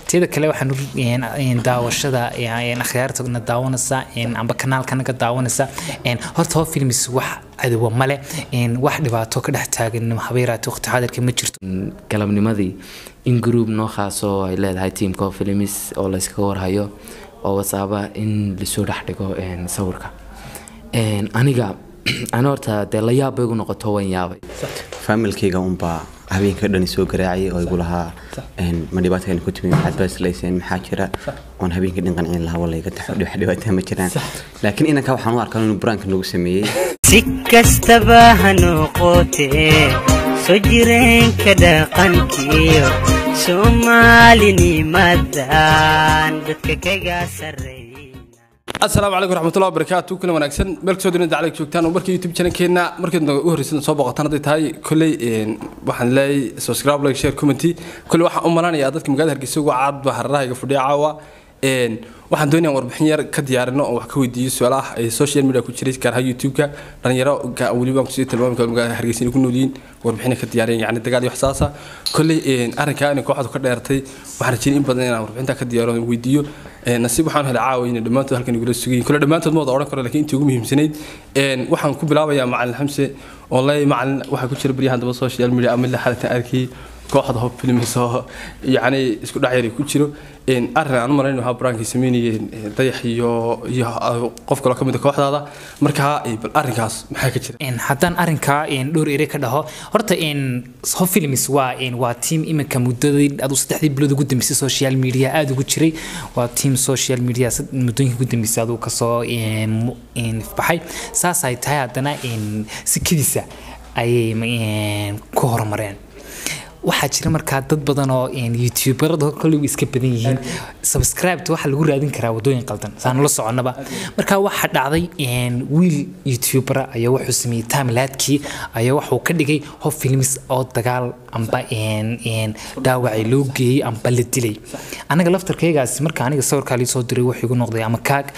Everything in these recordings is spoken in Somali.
teeda kale waxaan daawashada akhyaartana daawanaysa amba kanaalkanaga daawanaysa horta hoo filmis wax cadowa male wax dhibaato ka dhex taagan habeeraati waqti xaadirka ma jirto galabnimadii in group noo khaasoo ay leedahay tiamka filmis oo layskaga warhayo oo wasaaba in lasoo dhex dhigo sawirka aniga ani horta dee la yaab bay igu noqoto waan yaabay faamilkayga unbaa habeenka dhan soo garaacay oo igu lahaa ma dhibaatayna ku timi maxaad baaslayseen maxaa jira oon habeenka dhan qancin lahaa walayga wax dhibaataa ma jiraan laakiin inanka waxaan u arkaa inuu buraanka nagu sameeyey si kastaba ha noqotee soo jireenka dhaqankiyo soomaalinimadan dadka kaga sarreeya asalaamu calaykum raxmatullahi wabarakaatu kulan wanaagsan meel kasoo dina daclig joogtaan oo markii youtube channelkeena markeedna u horreysay soo booqataan hadday tahay kolley waxaan leeyahay subscribe like share commenty kolley waxaan u malanayaa dadka magaalada hargeysa uga caad baa hararahayga fadhiya caawa waxaan doonaya warbixin yar ka diyaarino oo wax ka weydiiyo su-aalaha ee social media ku jiray gaar ahaan youtube-ka dhalinyaro weliba aan kusii tilmaami karo magaalada hargeysa inay ku nool yihiin warbixina ka diyaariyeen yacni dagaal iyo waxsaasa kolley arrinkaa inay kooxdu ka dheertay waxaan rajeyay in badan inaan warbixinta ka diyaaro weydiiyo nasiib waxaan helay caawa inay dhammaantood halkan igula sugayin kolle dhammaantood ma wada odhan karo laakiin intii ugu muhiimsanayd waxaan ku bilaabayaa macalin xamse oo leey macalin waxaa ku jira baryahan daba social media ama la xalatan arkay kooxda hob filmis oo yacni isku dhex yari ku jiro arrin aan u malayn waxaa baraankay sameynayeen dayax iyo iyo qof kaloo ka mid a kooxdaada markaa bal arrinkaas maxaa ka jira haddaan arrinkaa dhowr ere ka dhaho horta hob films waa waa team iminka muddadii aduu saddexdii bilood ugu dambeysay social media aada ugu jiray waa team social media muddooyinka ugu dambeysay aduu kasoo baxay saas ay tahay haddana sikadiisa ayay ku horumareen waxaa jira markaa dad badan oo youtuberada koley iska badan yihiin subscribeta waxaa lagu raadin karaa wadooyin qaldan saan la soconaba markaa waxaa dhacday wiil youtubera ayaa wuxuu sameeyey timelaadkii ayaa wuxuu ka dhigay hob films oo dagaal amba dhaawacay loo geeyey amba la dilay anaga laftarkaygaasi marka aniga sawirkaa lii soo diray wuxuu igu noqday ama kaag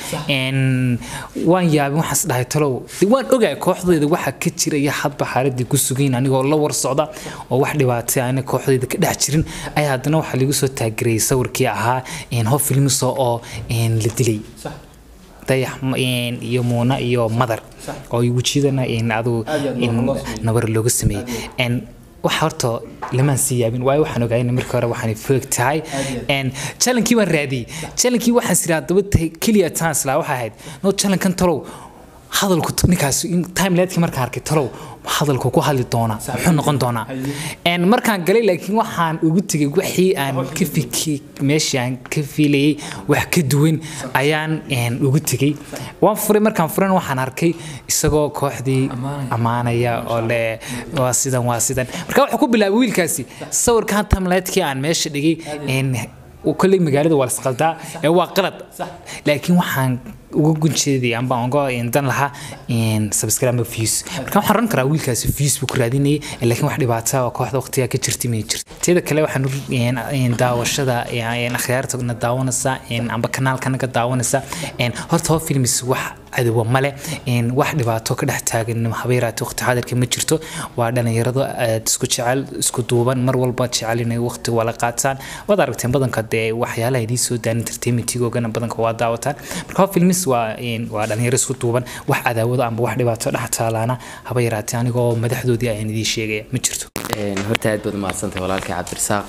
waan yaabin waxaas dhahay talow waan ogaay kooxdeeda waxa ka jiraya hadba xaaladii ku sugayn anigoo la war socda oo wax dhibaatay aan kooxdeeda ka dhex jirin ayaa haddana waxaa lagu soo taageerayay sawirkii ahaa hob filmiso oo la dilay dayax iyo muuna iyo madar oo wejiyadana adu nabar looga sameeyey waxa horta lamaan sii yaabin waayo waxaan ogaayna markii hore waxaan foog tahay challengekii waan raadiyey challengekii waxaan siraa daba keliya tansla waxay ahayd no challengekan talow hadalku ninkaas timelaadkii markaan arkay talow hadalku ku hadli doonaa muxuu noqon doonaa markaan galay laakiin waxaan ugu tegay wixii aan ka fiki meeshii aan ka fiilayay wax ka duwan ayaan ugu tegay waan furay markaan furan waxaan arkay isagoo kooxdii ammaanaya oo le waa sidan waa sidan marka wuxuu ku bilaabay wiilkaasi sawirkan timelaadkii aan meesha dhigay kolley magaalada waa lasqaldaa ee waa qalad laakiin waxaan uga gunjeeday amba uga dan lahaa subscribe views marka waxaan oran karaa wiilkaasi views buu ku raadinayay laakiin wax dhibaata oo kooxda waqtiga ka jirtay may jirto teeda kale waxaan daawashada akhyaartana daawanaysa amba kanaalkanaga daawanaysa horta hoo films wax cadowa male wax dhibaato ka dhex taagan habeeraati waqti xaadirka ma jirto waa dhalinyarado aad isku jecel isku duuban mar walba jecel inay waqti wala qaataan waad aragteen badanka dee waxyaalaha idiin soo daan entertainmentigoogana badanka waa daawataan marka hoo films waa waa dhalinyaro isku duuban wax cadaawado amba wax dhibaato dhex taalaana haba yaraatee anigoo madaxdoodii ayaan idiin sheegaya ma jirto horta aad baad umahadsantahay walaalkay cabdirasaaq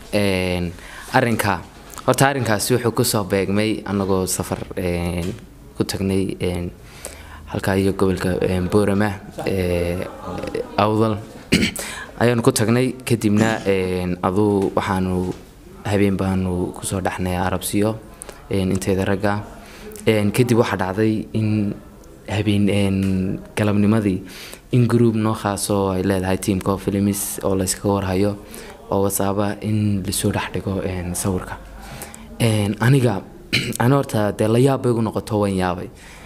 arrinka horta arrinkaasi wuxuu kusoo beegmay anagoo safar ku tagnay halkaa iyo gobolka boorama awdal ayaanu ku tagnay kadibna aduu waxaanu habeen baanu kusoo dhexnay arabsiyo inteeda ragga kadib waxaa dhacday in habeen galabnimadii in group noo khaasoo ay leedahay tiamka filmis oo layskaga warhayo oo wasaaba in lasoo dhex dhigo sawirka aniga ani horta dee la yaab bay igu noqoto waan yaabay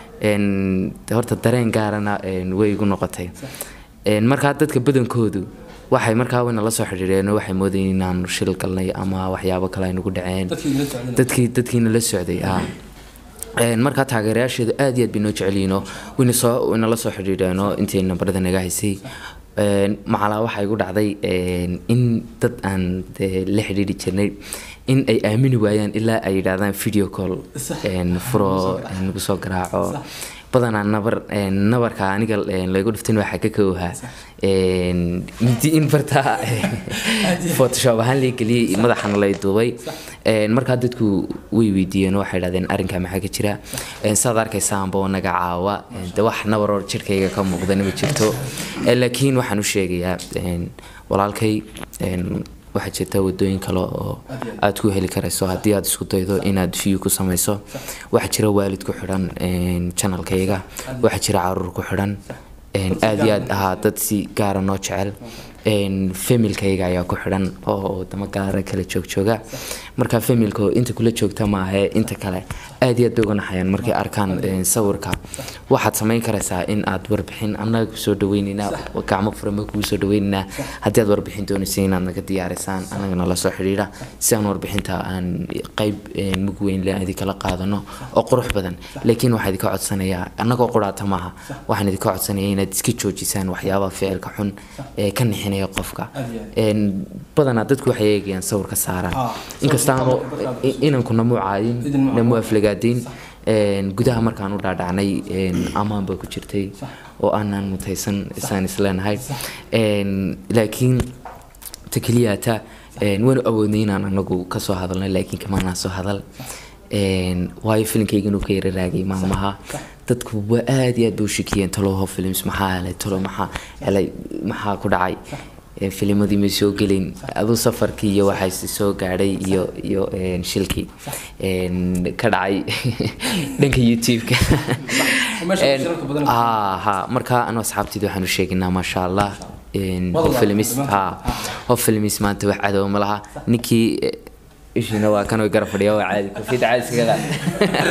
horta dareen gaarana way igu noqotay markaa dadka badankoodu waxay markaa wayna la soo xidhiidheen waxay moodayeen inaanu shil galnay ama waxyaabo kale ay nagu dhaceen dadkii dadkiina la socday ha markaa taageerayaasheedu aad iyo aad bay noo jecelyihiinoo wayna soo wayna la soo xidhiidheenoo intay nambarada naga haysay macalaa waxaa igu dhacday in dad aan la xidhiidhi jirnay in ay aamini waayaan ilaa ay yidhaahdaan video call een, furo een, nagu soo garaaco badanaa nabar een, nabarka aniga een, laygu dhiftin waxaa ka kowhaa een, midi in bartaa photoshop ahaan lay geliyey madaxana lay duubay Een, markaa dadku way weydiiyeen oo waxay idhahdeen arrinkaa maxaa ka jira Een, saad arkaysaanba oo naga caawa Een, de wax nabar oo jirkayga ka muuqdana ma jirto Een, laakiin waxaan u sheegayaa een, walaalkay een, waxaa jirta wadooyin kale oo aad ku heli karayso haddii aad isku daydo inaad view ku samayso waxaa jira waalid ku xidhan een, channelkayga waxaa jira caruur ku xidhan een, aad iyo aad ahaa dad si gaara noo jecel een, familkayga ayaa ku xidhan oo wadamo gaara kala joogjooga marka familka inta kula joogta maahe inta kale aad iyo aad bay uga naxayaan markay arkaan een, sawirka waxaad samayn karaysaa in aad warbixin annaga kusoo dhaweyneynaa gacmo furama kugu soo dhaweyneynaa haddii aad warbixin doonaysa inaad naga diyaarisaan annagana la soo xidhiidha si aan warbixinta aan qayb een, mug weyn le idinkala qaadano oo qurux badan laakiin waxaa idinka codsanayaa annagoo quraata maaha waxaan idinka codsanayaa inaad iska joojisaan waxyaabaha ficilka xun ee ka nixinaya qofka Een, badanaa dadku waxay eegayaan sawirka saaran inkastaanu inanku namu caadin namu aflagaadin Een, gudaha markaan u dhaadhacnay een, ammaan baa ku jirtay oo aanan mutaysan isaan isleenahay Een, laakiin ta keliyata een, waanu awoodnay inaan anagu kasoo hadalno laakiin kamaanaan soo hadal Een, waayo filimkayga inuu ka yara raagay maalmaha dadku waa aad iyo aad bay u shakiyeen taloho films maxaa helay talo maxaa helay maxaa ku dhacay Een, filimadii may soo gelin aduu safarkii iyo waxaa soo gaadhay iyo iyo een, shilkii een, ka dhacay dhanka youtube-ka Meesha Een, shirarka badan. haa haa marka anu asxaabteyda waxaan u sheegaynaa maasha allah Een, Wada qof filmis laaban, haa qof filmis maanta wax cadow ma laha ninkii eh, ishiina waa kan way gara fadhiya waa caadi kofiyada caadi iskaga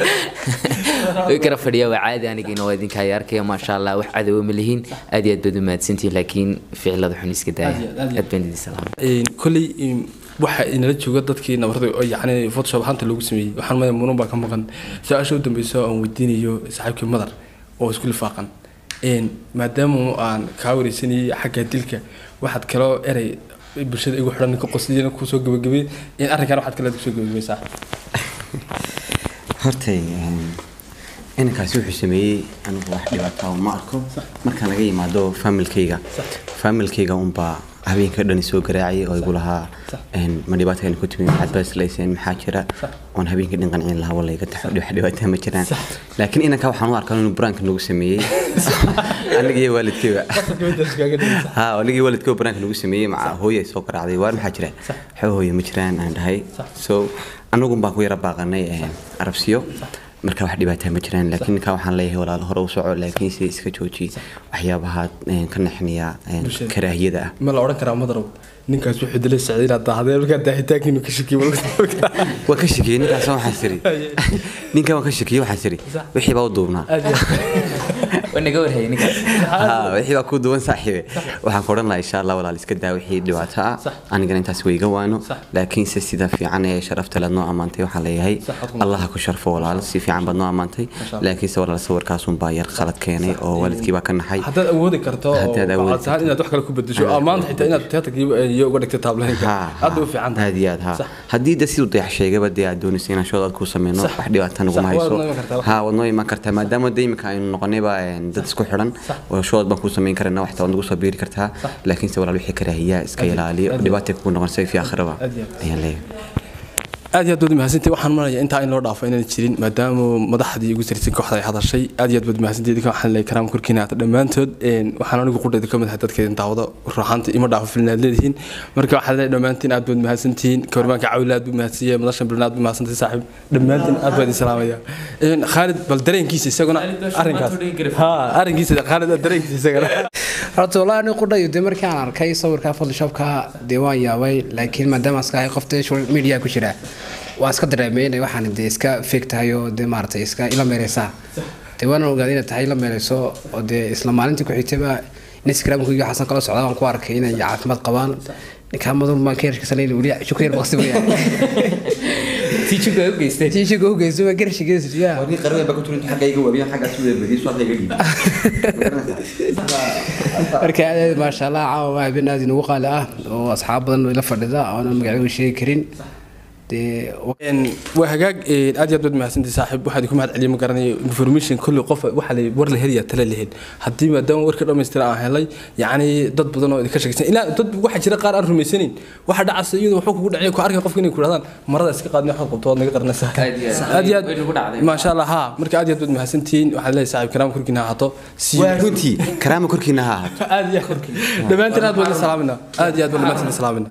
qaad way gara fadhiya waa caadi anigiina waa idinka ay arkaya maasha allah wax cadow ma lihiin aad iyo aad baad u mahadsantihin laakiin ficilada xun iska daaya Aad iyo aad, aad iyo aad baan idin salaamay Een, kolley een, waxa inala jooga dadkii nabarada oo yacni photoshop ahaanta lagu sameeyey waxaan maya muran baa ka maqan su-aasha u dambeysa oo aan weydiinayo saaxiibkii madar oo isku lifaaqan Een, maadaama aan kaa wareysanayay xagga dilka waxaad kaloo erey bulshada igu xidhan ka qosliyana kusoo gabagabay in arrinkan waxaad kale kusoo gabagabaysaa horta een, inankaasi wuxuu sameeyey anigu wax dhibaataa ma arko markaan laga yimaado familkayga familkayga unbaa habeenka dhan soo garaacay oo igu lahaa een, ma dhibaatayna ku timi maxaad baaslayseen maxaa jira oon habeenka dhan qancin lahaa wala iga taxo wax dhibaataa ma jiraan laakiin inanka waxaan u arkaa inuu buraanka nagu sameeyey aniga iyo waalidkayba ha anigii waalidkayba buraanka nagu sameeyey maca hooye ay soo garaacday waar maxaa jira waxba hooye ma jiraan aan dhahay so anagun baan ku yara baaqanay een, arabsiyo marka wax dhibaataa ma jiraan laakiin ninkaa waxaan leeyahay walaalo hore u soco laakiin se iska jooji waxyaabaha een, ka naxinaya een, Bulshada. karaahiyada ah ma la odhan karaa madarow ninkaas wuxuu dilay sacday inaad dahdeen markaa daahitaankiinu ka shakiyo waa ka shakiyey ninkaas waxaan siri ninkan waan ka shakiyey waxaan siri wixii baa u duubnaa waa naga warhayay ninkaas Ha, wixii baa ku duwan saaxiibe waxaan ku odhan lahaa insha allah walaal iska daa wixii dhibaato ah anigana intaas way iga waano laakiinse sida fiican ee sharafta leed noo ammaantay waxaan leeyahay allah ha ku sharfo walaal si fiican baad noo ammaantay laakiinse walaal sawirkaasun baa yar qalad keenay oo waalidkii baa ka naxay haddaad awoodi karto oo Haddaad awoodi waxaad tahay inaad wax kale ku bedesho oo maanta xitaa inaad teatarkii iyo uga dhigtay taablahinka Ha, aad bay u ha, fiican tahay aad iyo aad ha haddii de siduu dayax sheegaba dee aad doonaysa inaan shood aad ku sameyno Sax. wax dhibaata naguma Sax, waad hayso noo iman kartaa, wax- ha waad noo iman kartaa maadaama de imika aynu noqonayba een, dad isku xidhan oo shood baan ku sameyn karana waxta waad nagu soo biiri kartaa laakiinse walaal wixii karaahiyaa iska ilaaliyo dhibaatay kugu noqonaysa fi aakhiraba Aad iyo aad. ayaan leeyahay aad iyo aad baad mahadsantahay waxaan maraya intaa in loo dhaafo inaan jirin maadaama madaxdii ugu sarreysay kooxda ay hadashay aad iyo aad baad mahadsantahay idinka waxaan leeyahay karaam korkiina hata dhammaantood een, waxaan anigu qudhayda ka mid ahay dadka idin daawada ruuxaanta ima dhaafo filin aad leedihiin marka waxaan leeyahay dhammaantiin aad baad mahadsantihiin kawarmaanka cawila aad buu mahadsiiyey madashan bilna aad buu mahadsantahay saaxiib dhammaantiin aad baan idin salaamaya Een, khaalid bal dareenkiisa isaguna arrinkaas ha arrinkiisa khaalid dareenkiisa isagana horta walahi ani qudhayo dee markii aan arkay sawirka photoshopka dee waan yaabay laakiin maadaama iska ahay qof dee social media ku jira waan iska dareemay inay waxaan dee iska fake tahay oo dee maaragtay iska ila meereysaa dee waan ogaaday inay tahay ila meereyso oo dee isla maalintii ku xigtayba instagramkayga xasan kala socdaa waan ku arkay inay caafimaad qabaan ninkaa madur baan ka yarkisanay weli shuka yar baqsi wayaan tiijuga u geystay tiishiga u geyso waa garshigeesu yaa wadii qarween baa ku turin xaggayga wabiyan xaggaas u yeerbadiyay soo hadlayga dhiib marka aad aad maasha allah caawa waa habeen aad inugu qaali ah oo asxaab badan ila fadhida oonan magacyadu sheegi karin dee Een, waa hagaag een, aad iyo aad baad mahadsantahay saaxiib waxaad ku mahad celiya ma garanayo information kulli qof waxa la war la helaya tala la hel haddii maadaama warka dhammaystiran aan helay yacni dad badan oo idinka sheegsan ilaa dad waxaa jira qaar aan rumaysanayn waxa dhacaysa iyadoo wuxuu kugu dhacay ku arkay qofka inay ku dhahdaan marada iska qaadnay waxaad qabto waad naga qaranaysaa Aad iyo aad. aad iyo aad Way nagu dhacday. maasha allah haa marka aad iyo aad baad mahadsantihiin waxaan leeyahay saaxiib karaam korkiina ha ahaato See you. waa runtii karaama korkiina ha ahaato aad iyo aad dhammaantiin aad baad la salaaminaa aad iyo aad baad dhammaantiin la salaaminaa